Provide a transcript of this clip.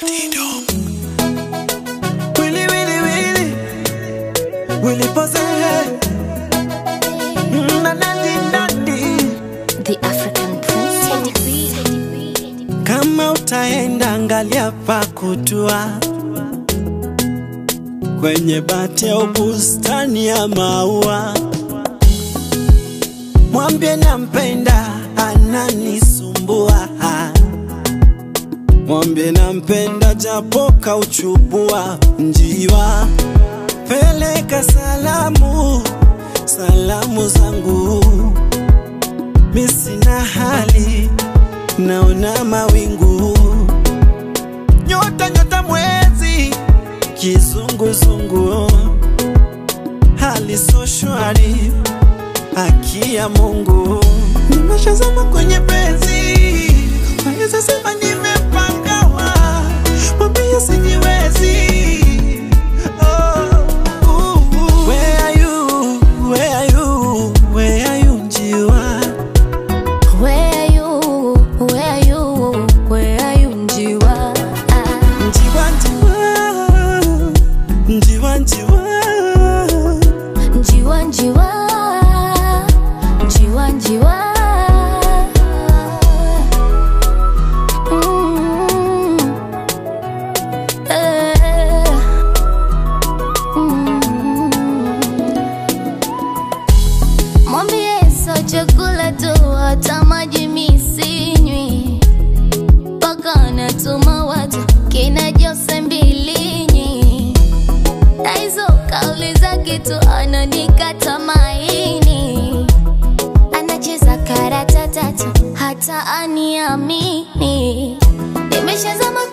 Willy, Willy, Willy. Willy pose. Mm, na, nandi, nandi. The African Princess. Kama utaenda angalia pa kutua kwenye bati au bustani ya maua, mwambie nampenda, ananisumbua. Mwambie nampenda, japo kauchubua njiwa. Peleka salamu, salamu zangu, mi sina hali naona mawingu, nyota nyota, mwezi kizunguzungu, hali so shwari, haki ya Mungu, nimeshazama kwenye penzi, naweza sema nimepangawa, mwambie sijiwezi. Oh, uh, uh. Where are you? Where are you? Where are you, njiwa? Where are you? Where are you? Where are you, Njiwa? Ah, Njiwa, njiwa, njiwa, njiwa. Njiwa, Njiwa. Njiwa, Njiwa. Mm. Eh. Mm. Mwambie sio chakula tu, hata maji mi sinywi, mpaka anatuma watu kina Jose Mbilinyi, na hizo kauli zake tu ananikata maini, anacheza karata tatu hata aniamini, nimeshazama